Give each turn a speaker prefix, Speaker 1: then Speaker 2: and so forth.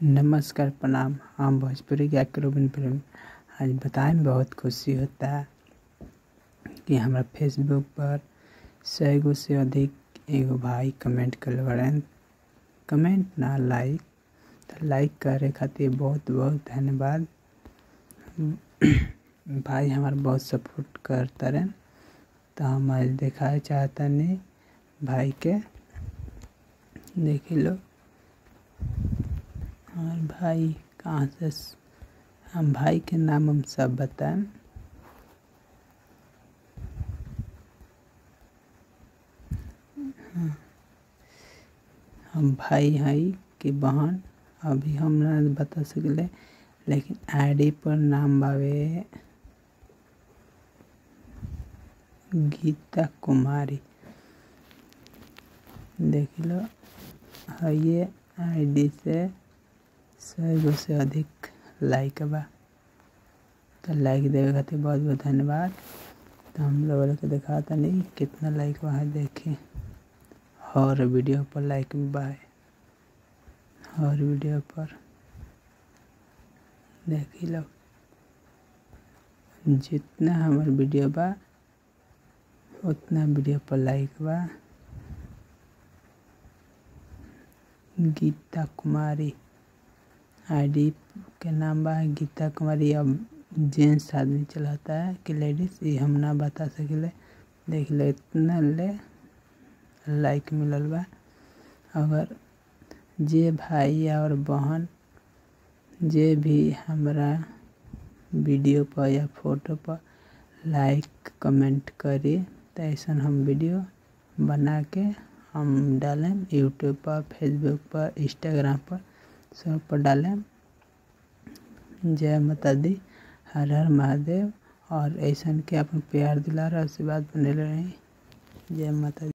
Speaker 1: नमस्कार प्रणाम हम भोजपुरी गायक रोबिन प्रेम आज बताए में बहुत खुशी होता कि हमरा फेसबुक पर सौ गो से अधिक एगो भाई कमेंट कर बड़न कमेंट ना लाइक तो लाइक करे खातिर बहुत बहुत धन्यवाद भाई हमारा बहुत सपोर्ट करता रहन तो हम आज दिखाए चाहतनी भाई के देखी लो और भाई कहाँ से हम भाई के नाम हम सब बताएं हाँ। हम भाई हई कि बहन अभी हम ना बता सकले लेकिन आईडी पर नाम बावे गीता कुमारी देख लो ये आईडी से सौ गो से अधिक लाइक बा तो लाइक देवे खातिर बहुत बहुत धन्यवाद तो हम लोग के दिखा नहीं कितना लाइक बा है देखी हर वीडियो पर लाइक भी बा है हर वीडियो पर देखी लो जितना हमार वीडियो बा उतना वीडियो पर लाइक बा गीता कुमारी आईडी के नाम बा गीता कुमारी अब जेंट्स आदमी चलाता है कि लेडीज ये हम ना बता सकिले देख ले इतना ले लाइक मिलल बा अगर जे भाई और बहन जे भी हमरा वीडियो पर या फोटो पर लाइक कमेंट करी तो ऐसा हम वीडियो बना के हम डालें यूट्यूब पर फेसबुक पर इंस्टाग्राम पर सब पर डालें जय माता दी हर हर महादेव और ऐसा के अपन प्यार दिला आशीर्वाद बने रही जय माता दी